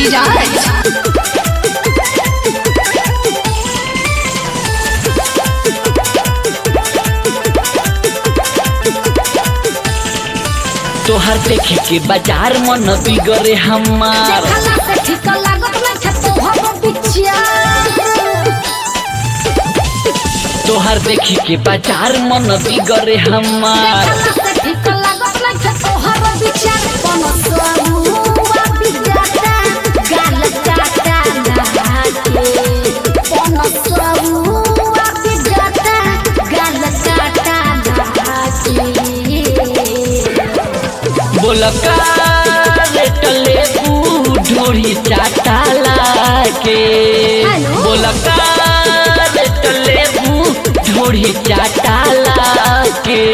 धीरज तोहर देखे के बाजार मन बिगड़े हमार देखला से ठीक लागत नहीं थे तोहर बिचिया तोहर देखे के बाजार मन बिगड़े हमार देखला से ठीक लागत नहीं थे तोहर बिचिया कोनो सरुआ बिजाता गाल काटा लागे कोनो सरुआ बिजाता गाल काटा लागे बोलका लेटले ढोरी चाटाला के हेलो? बोलका लेटले ढोरी चाटाला के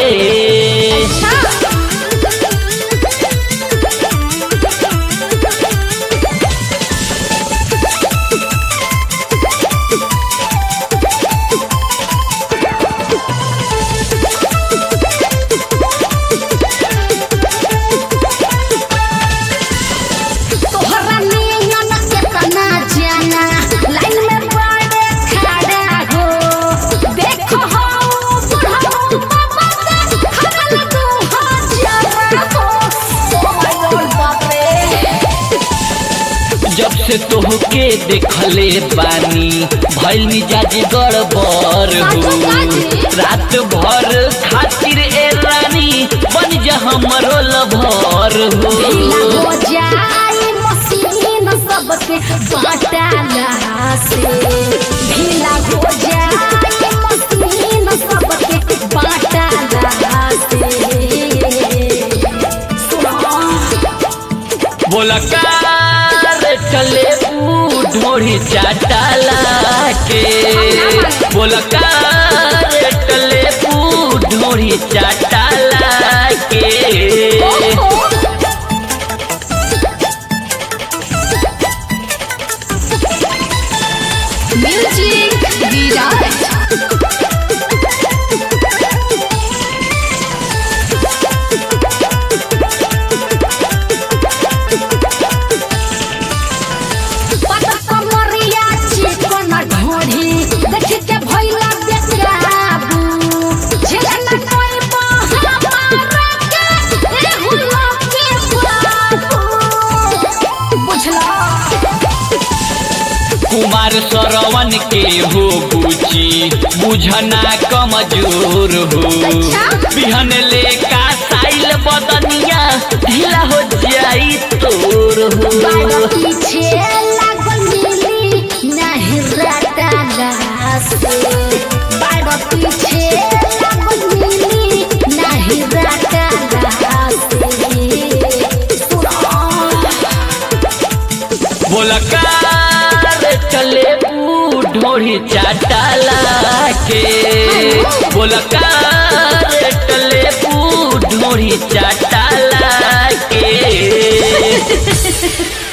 तोहरा नियन केतना जाना लाइन में बड़े खड़ा हो देखो हो बुढ़ाऊ बाबा के खगल तू हजार हो ओए बापे जब से तोहके देखले बानी भइल मिजाज गड़बड़ हो रात भर खातिर ए रानी बन जा हमरो लभर ढीला हो हो जाई मशीन सबके बाटाला से ढीला हो जाई मशीन सबके बाटाला से सुनो बोलका चले ढोरी चाटाला के बोलका चले ढोरी चाटाला के म्यूजिक विराज कुमार सरवन के हो बुची बुझना कमजोर हो बिहन ले का साइल बदनिया ढीला हो जाई तोर हो पीछे लागल मिली नहीं रटाला से बाड़ पीछे लागल मिली नहीं रटाला से सुनो बोलका चले ढोरी चाटाला के बोलका चले ढोरी चाटाला के